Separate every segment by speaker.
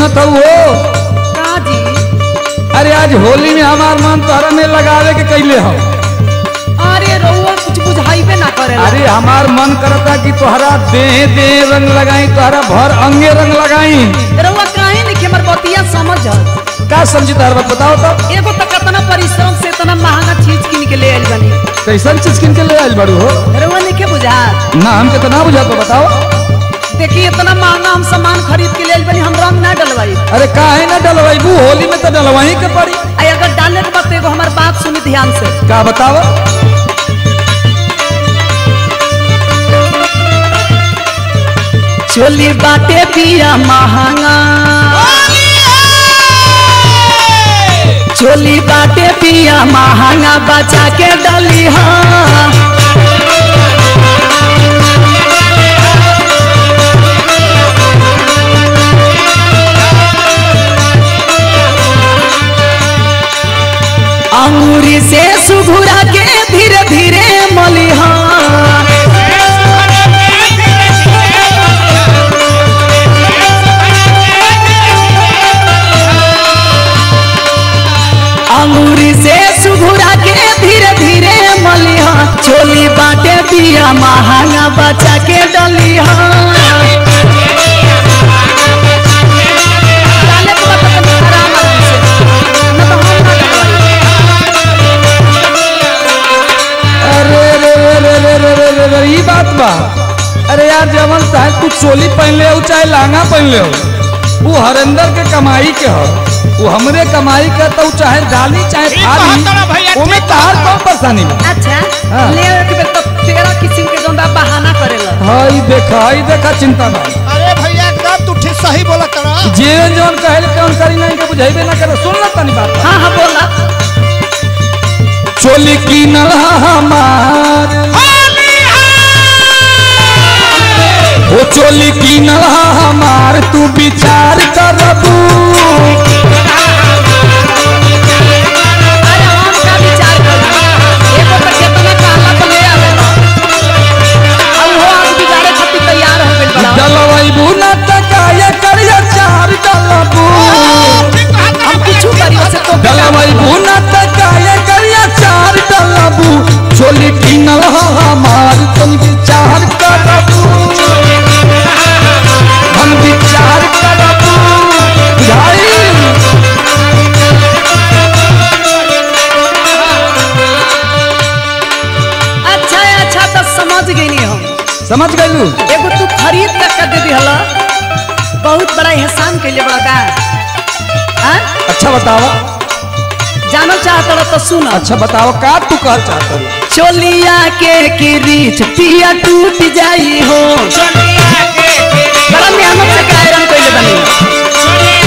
Speaker 1: सुनत हो वो
Speaker 2: का जी
Speaker 1: अरे आज होली में हमार मन तोहरा में लगावे के कैले हो
Speaker 2: अरे रउआ कुछ बुझाइबे ना करे
Speaker 1: अरे हमार मन करता कि तोहरा देह देह रंग लगाई तोहरा भर अंगे रंग लगाई
Speaker 2: रउआ काहे नहीं के हमर बतिया समझ
Speaker 1: का समझी तोहर बात बताओ तो
Speaker 2: एगो तो कितना परिश्रम से इतना महंगा चीज किन के ले आइल बनी
Speaker 1: कैसन चीज किन के ले आइल बड़ू हो
Speaker 2: रउआ नहीं के बुझात
Speaker 1: ना हमके तो ना बुझा तो बताओ
Speaker 2: देखिए इतना महंगा हम सामान खरीद के ले आइल बनी हम रंग ना डलवाई
Speaker 1: अरे काहे ना डलवाईबू होली में तो डलवाही के पड़ी
Speaker 2: आई अगर डाले के बात एगो हमार बात सुनी ध्यान से
Speaker 1: का बताओ
Speaker 2: चोली बाटे पिया महंगा चोली बाटे पिया महंगा बचा के डली हाँ अंगूरी से सुघुरा के धीरे धीरे मलिहा अंगूरी से सुघुरा के धीरे धीरे मलिहा चोली बाटे पिया महंगा बचा के डलिहा डाले के बाद अपन आराम आराम से, न तो हम ना डलवाई।
Speaker 1: अरे रे रे रे रे रे रे रे रे ई बात बा अरे यार जवन चाहे तू चोली पहन ले हो चाहे लहंगा पहन ले हो वो हरेंद्र के कमाई के हो वो हमरे कमाई के तो चाहे डाली चाहे
Speaker 3: ठीक
Speaker 1: थाली
Speaker 3: कहत रहा भैया,
Speaker 1: ओमे
Speaker 3: ठीक
Speaker 1: तहार
Speaker 3: कहत
Speaker 1: कौन परेशानी बा
Speaker 2: अच्छा
Speaker 1: हाँ।
Speaker 2: ले के बेर तो तेरह किस्म के जोन बा बहाना करेला
Speaker 1: हई देखा हई देखा चिंता ना
Speaker 3: अरे भैया एकदम तू ठीक सही बोला तड़ा
Speaker 1: जीवन जवन कहल कौन करी नहीं के बुझाइबे ना करे सुन ला तनी बात
Speaker 2: हाँ हाँ बोला
Speaker 1: चोली की नल्हा हमार वो चोली की नल्हा हमार तू विचार करबू
Speaker 2: अरे हम का विचार करी एगो तो केतना कहला तो ले आवेला अब वो आज बिगाड़े खातिर तैयार हो गइल बड़ा
Speaker 1: डलवैबू न तकाए करिया चार डलबू
Speaker 2: हम कुछ करी वैसे तो
Speaker 1: डलवैबू न तकाए करिया चार डलबू चोली की नल्हा हमार तुम विचार करबू हम विचार करबू बुझाई
Speaker 2: अच्छा है अच्छा तो समझ गई हम
Speaker 1: समझ गइलू
Speaker 2: एगो तू खरीद कर के दे दिहला बहुत बड़ा एहसान कैले बड़ा का हाँ
Speaker 1: अच्छा बताओ
Speaker 2: जानल चाहत रह तो सुन
Speaker 1: अच्छा बताओ का तू कह चाहता है
Speaker 2: चोलिया के किरीच पिया टूट जाई हो बड़ा मेहनत से कायरन कैले बनी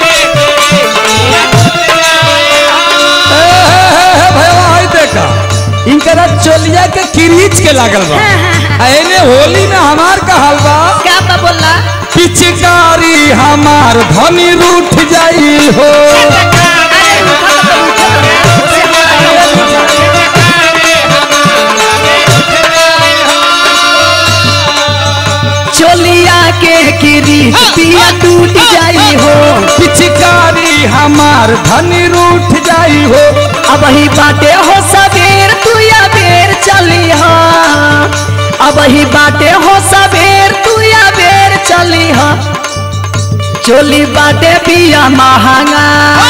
Speaker 1: भैया हई देखा इनकरा चोलिया के किरीच के लागल बा आ एने होली में हमार का हाल बा
Speaker 2: क्या बा बोला
Speaker 1: पिचकारी हमार धनी रूठ जाई हो
Speaker 2: अरे उठा तो उठा तो उसे हमारा चोलिया के किरीच पिया टूट जाई हो
Speaker 1: पिचकारी हमार धनी रूठ जाई हो
Speaker 2: अब ही बाटे हो सबेर तू या बेर चली हा अब ही बाटे हो सबेर तू या बेर चली हा चोली बाटे पिया महंगा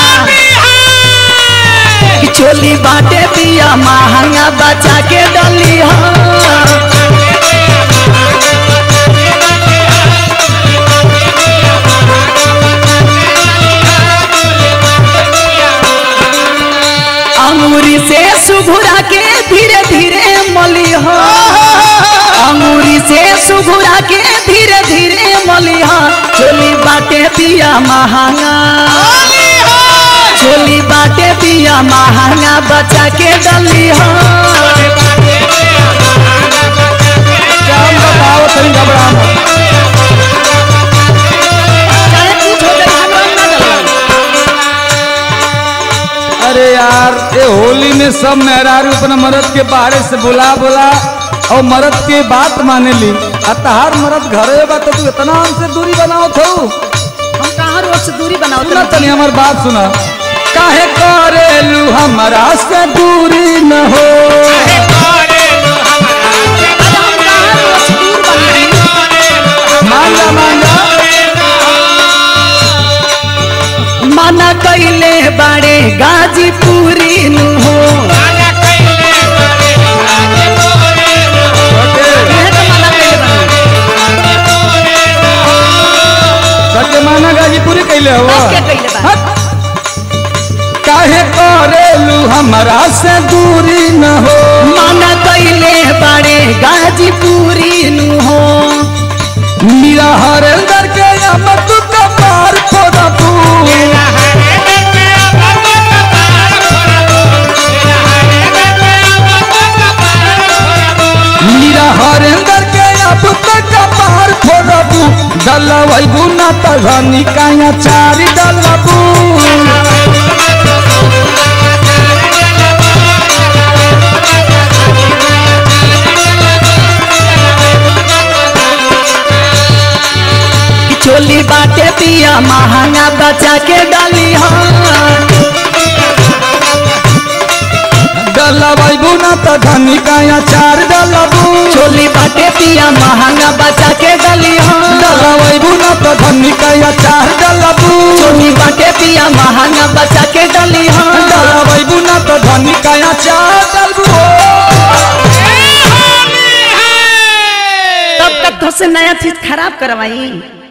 Speaker 2: कि चोली बाटे पिया महंगा बचा के डली हा अंगूरी से सुघुरा के धीरे धीरे मली हा अंगूरी से सुघुरा के धीरे धीरे मलिहा चोली बाटे पिया महंगा चोली बाटे पिया महंगा बचा के डलिहा
Speaker 1: क्या हम बताओ तनी घबरा मत
Speaker 2: चाहे कुछ हो जाए हमरा ना डलवाई।
Speaker 1: अरे यार ये होली में सब मेहरारू अपना मर्द के बारे से बुला बुला और मर्द के बात माने ली आ तहार मर्द घरे बा तो तू इतना हमसे दूरी बनाओ थो
Speaker 2: हम कहाँ रोड से दूरी बनाओ
Speaker 1: सुना तनी हमार बात सुना काहे करेलू हमारा से दूरी न हो मान जा मान जा
Speaker 2: मना कैले बाड़े गाजीपुरी नु हो इहे तो मना कैले बाड़े।
Speaker 1: सत्य माना गाजीपुरी कैले हो
Speaker 2: तब क्या कैले बा?
Speaker 1: काहे करेलू हमारा से दूरी न हो
Speaker 2: मना कैले बाड़े गाजीपुरी नु हो
Speaker 1: मीरा हरेंदर के अमर तू कपार फोड़ा तू मीरा हरेंदर के अब तक कपार फोड़ा तू डलवैबू ना तघनी काया चारी डलबू
Speaker 2: कि चोली बाटे पिया महंगा बचा के डाली हाँ
Speaker 1: डलवैबू ना तघनी काया चार डलबू
Speaker 2: चोली बाटे पिया महंगा बचा के डाली हाँ
Speaker 1: डलवैबू ना तघनी काया चार डलबू
Speaker 2: चोली बाटे पिया महंगा बचा के डाली हाँ
Speaker 1: डलवैबू ना तघनी काया चार डलबू
Speaker 2: तब तक तो से नया चीज खराब करवाई